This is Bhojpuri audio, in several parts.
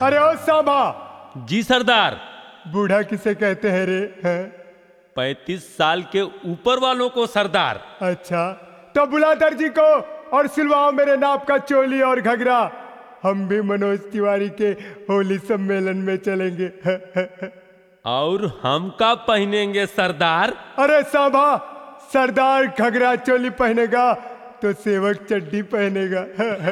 अरे ओ सांभा जी सरदार बूढ़ा किसे कहते हैं रे हैं? पैंतीस साल के ऊपर वालों को सरदार अच्छा तो बुला दर्जी को और सिलवाओ मेरे नाप का चोली और घगरा हम भी मनोज तिवारी के होली सम्मेलन में चलेंगे और हम का पहनेंगे सरदार अरे सांभा सरदार घगरा चोली पहनेगा तो सेवक चड्डी पहनेगा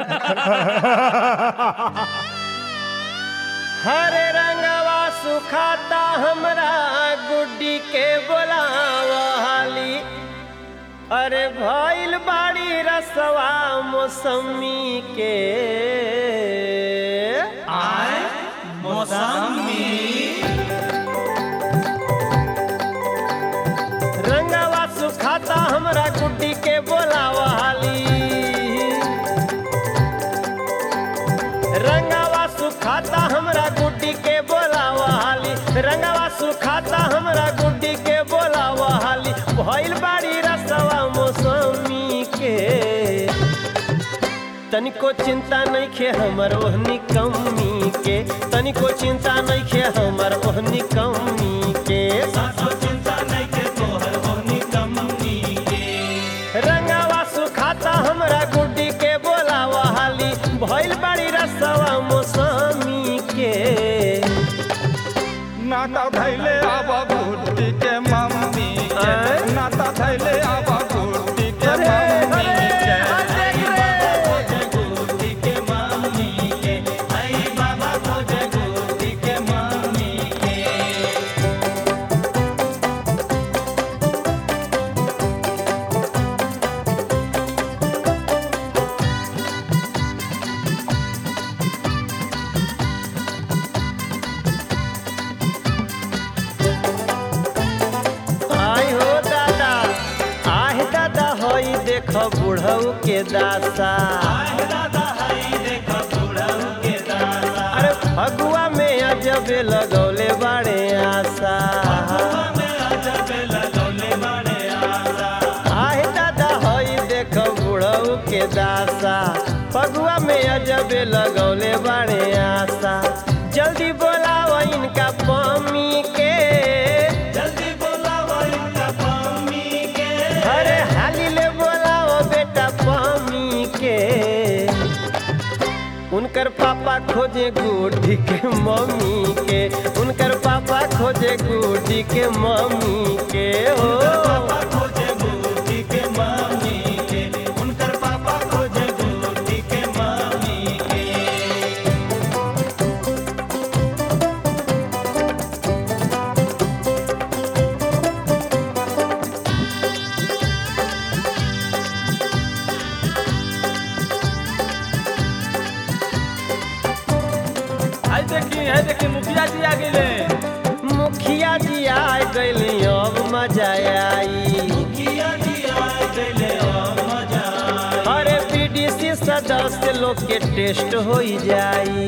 हरे रंगवा सुखाता हमरा गुड्डी के बोलाव हाली अरे भइल बाड़ी रसवा मौसमी के आय मौसमी रंगवा सुखाता हमरा गुड्डी के बोलाव हाली रंगवा सुखाता हमरा गुड्डी के बोलावा हाली रंगवा सुखाता हमरा गुड्डी के बोलावा हाली भइल बाड़ी रसवा मौसमी के तनिको चिंता नहीं खे हमर ओहनी कमी के तनिको चिंता नहीं खे हमर ओहनी कमी के रंगवा सुखाता हमरा गुड्डी के बोलावा हाली भइल बाड़ी रसवा मौसमी के नाता धैले आवा गुड्डी के मम्मी के आय? नाता धैले आवा गुड्डी के अरे, मम्मी अरे, के आ देख रे। गुड्डी के मम्मी के आई बाबा खोजे गुड्डी के मम्मी के आय हो दादा आह दादा होई देख बुढ़ऊ के दासा अरे फगुआ में अजबे लगौले बाड़े आशा आह दादा होई देख बुढ़ऊ के दासा फगुआ में अजबे लगौले बाड़े आशा जल्दी बोलाओ इनका पमी के जल्दी बोलाओ इनका पमी के अरे हाली ले बोलाओ बेटा पमी के उनकर पापा खोजे गुड्डी के मम्मी के उनकर पापा खोजे गुड्डी के मम्मी के हो खोजे गुड्डी के मम्मी के उनकर पापा खोजे गुड्डी के मम्मी के आई देखी है देखी मुखिया जी आ गेले मुखिया जी आ गइली अब मजा आई अरे बीडीसी सदस्य लोग के टेस्ट हो जाई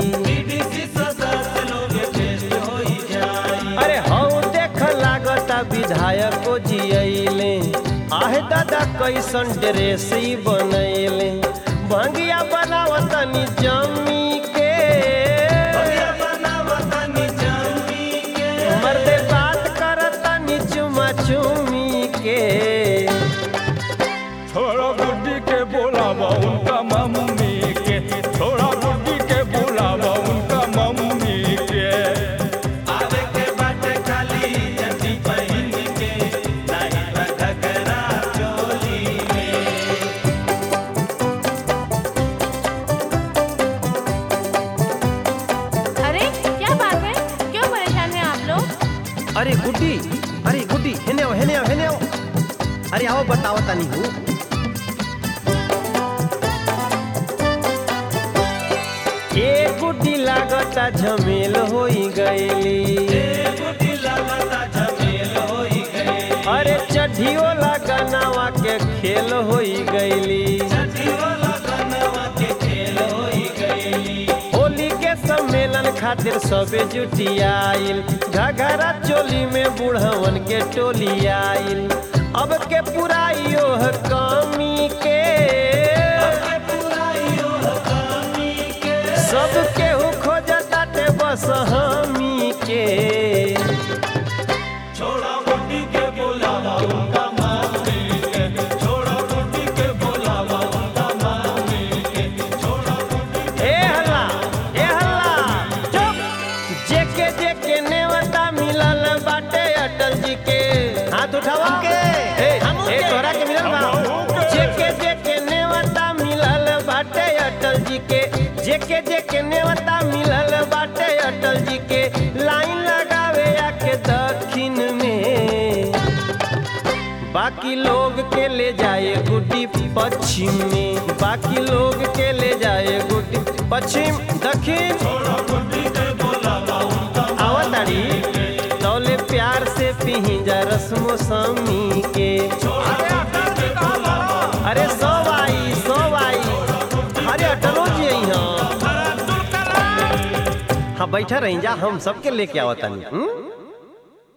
अरे हौ देख लागता विधायको जी अइले आहे दादा कैसन ड्रेस ही बनैले भंगिया बनावतनी जमी के मर्दे बात करतनी चुमा चुमी के थोड़ा गुड्डी के बोलावा उनका मम्मी के थोड़ा गुड्डी के बोलावा उनका मम्मी के आवे के बाटे खाली जटी पहन के नहीं घगरा चोली में अरे क्या बात है क्यों परेशान हैं आप लोग अरे गुड्डी अरे गुड्डी हेने आओ हेने आओ हेने आओ अरे आओ बताओ तनी हूँ ए गुड्डी लागता झमेल होई गईली अरे चढ़ियो लगनवा के खेल होई गईली होली के सम्मेलन खातिर सबे जुटियाइल घघरा चोली में बूढ़वन के टोली आइल अब के पुराइयो कमी के सब केहू खोजताटे असहमी के छोड़ा बुड्ढी के बुलावा उनका मम्मी के छोड़ा बुड्ढी के बुलावा उनका मम्मी के छोड़ा बुड्ढी ए हल्ला ए हल्ला चुप जेके जेके नेवता मिलल बाटे अटल जी के हाथ उठावा के ए ए तोरा के मिलल बा जेके जेके नेवता मिलल बाटे अटल जी के जेके जेके नेवता मिलल बाटे अटल जी के लाइन लगावे आके दक्षिण में बाकी लोग के ले जाए गुड्डी पश्चिम में बाकी लोग के ले जाए गुड्डी पश्चिम दक्षिण छोड़ा बुड्ढी के बुलावा उनका आवताड़ी तौले प्यार से पिही जा रस्मो समी के अरे सो आई सो आई अरे अटलो जी आई हाँ हाँ बैठा रही जा हम सबके लेके आवतानी हम्म?